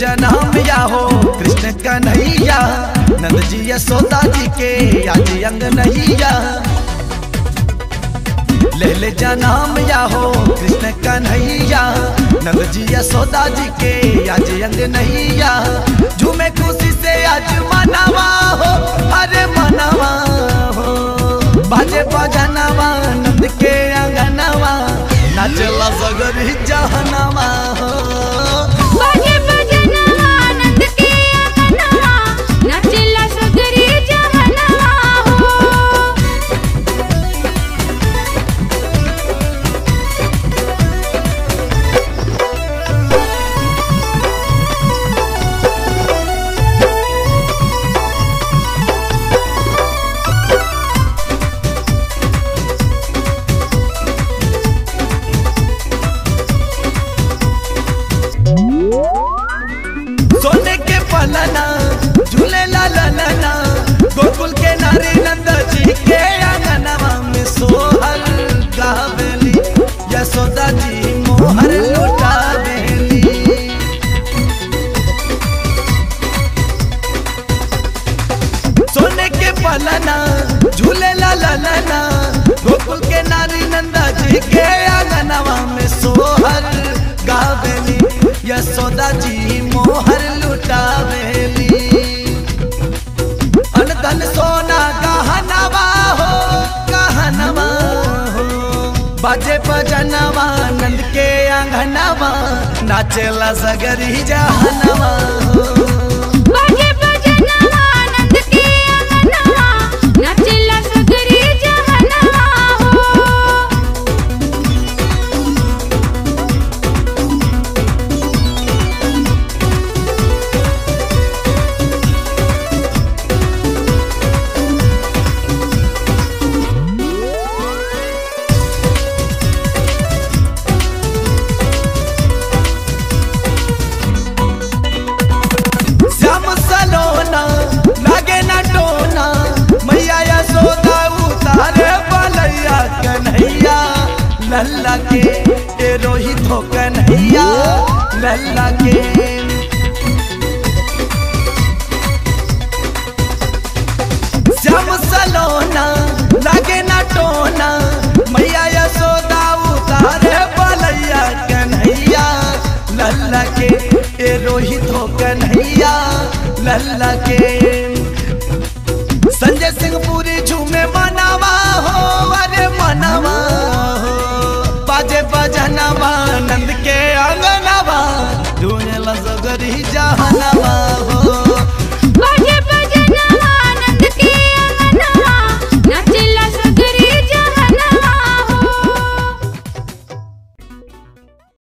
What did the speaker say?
जन्म या हो कृष्ण कन्हैया नंद जी यशोदा जी के आज अंग नैया ले ले जन्म या हो कृष्ण कन्हैया नंद जी यशोदा जी के आज अंग नैया झूमे खुशी से आज मनावा हो अरे मनावा हो बाजे बजनवा नंद के अंगनवा नाचला सगरी जहनवा हो बाजे बजनवा आनंद के अंगनवा नाचेला सगरी जहनवा हो सोने के पलना झूले ला ला ला ला गोकुल के नारी नंद जी के आंगनवा में सोहर गावेली यशोदा जी मोहर लुटावेली सोने के पलना झूले ला ला ला ला गोकुल के नारी नंदा जी के आंगनवा में सोहर गावेली यशोदा जी मोहर लुटावेली अनधन सोना गहनवा हो गहनवा हो बाजे बजनवा नंद के आंगनवा नाचेला सगरी जहनवा हो बाजे बजनवा आनंद के अंगनवा नाचेला सगरी जहनवा हो श्याम सलोना लागे ना टोना मैया यशोदा उतारे बलैया कन्हैया लल्ला के ए रोहित हो कन्हैया लल्ला के श्याम सलोना लागे ना टोना मैया यशोदा उतारे बलैया कन्हैया लल्ला के ए रोहित हो कन्हैया लल्ला के संजय सिंह पूरी झूमे मनावा हो अरे मनावा हो बाजे बजनवा नंद के अंगनवा धूने लसगरी जहनवा